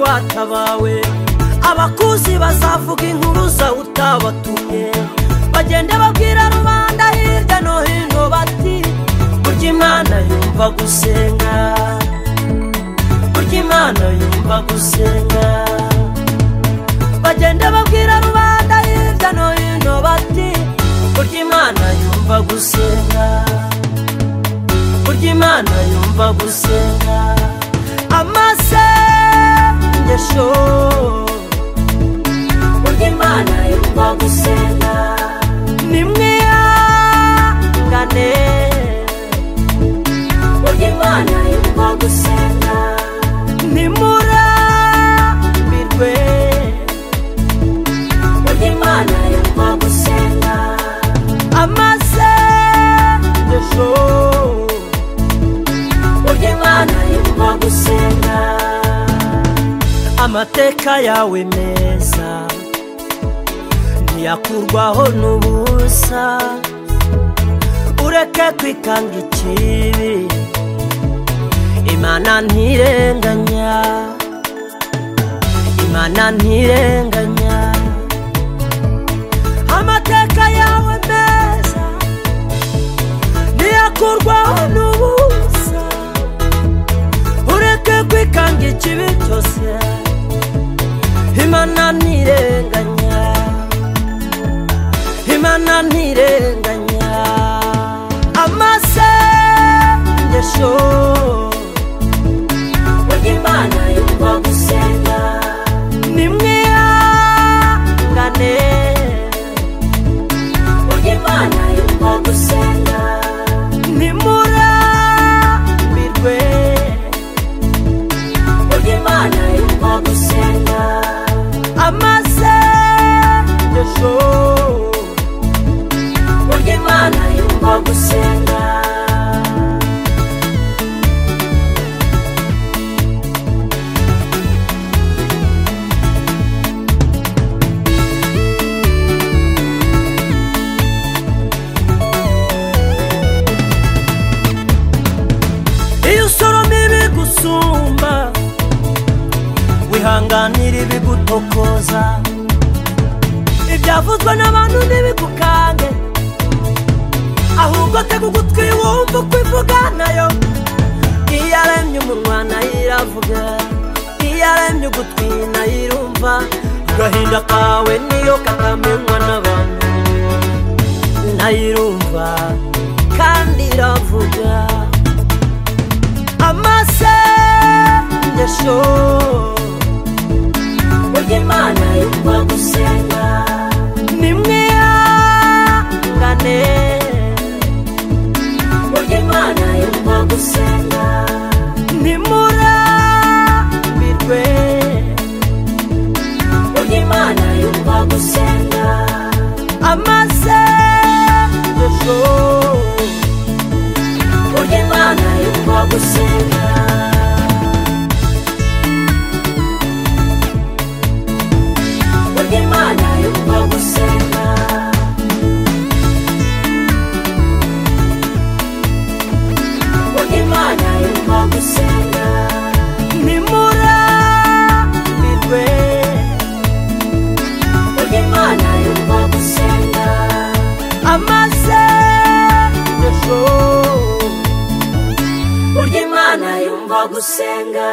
bata bawe abakuzi bazavuga inkuru zawe utabatumye bagende babwira rubanda hirya no hino bati burya imana yumva gusenga burya imana yumva gusenga bagende babwira rubanda hirya no hino bati burya imana yumva gusenga burya imana yumva gusenga amasengesho burya imana yumva gusenga nimwihangane burya imana yumva gusenga nimurambirwe burya imana yumva gusenga amasengesho burya imana yumva gusenga amateka yawe meza ntiyakurwaho n'ubusa ureke kwikanga ikibi imana ntirenganya imana ntirenganya amateka yawe meza ntiyakurwaho n'ubusa ureke kwikanga ikibi cyose imana ntirenganya imana ntirenganya amasengesho burya imana yumva gusenga nimwihangane burya imana yumva gusenga nimurambirwe burya imana yumva gusenga amasengesho burya imana yumva gusenga iyo usoroma ibigusumba wihanganira ibigutokoza ibyavuzwe n'abantu ntibigukange ahubwo tega ugutwi wumva uko ivuga nayo iyo aremye umunwa nayo iravuga iyo aremye ugutwi nayo irumva agahinda kawe niyo katamenywa n'abantu nayo irumva kandi iravuga amasengesho burya imana yumva gusenga nimwihangane burya imana yumva gusenga nimurambirwe burya imana yumva gusenga amasengesho burya imana yumva gusenga burya imana yumva gusenga burya imana yumva gusenga nimurambirwe burya imana yumva gusenga amasengesho burya imana yumva gusenga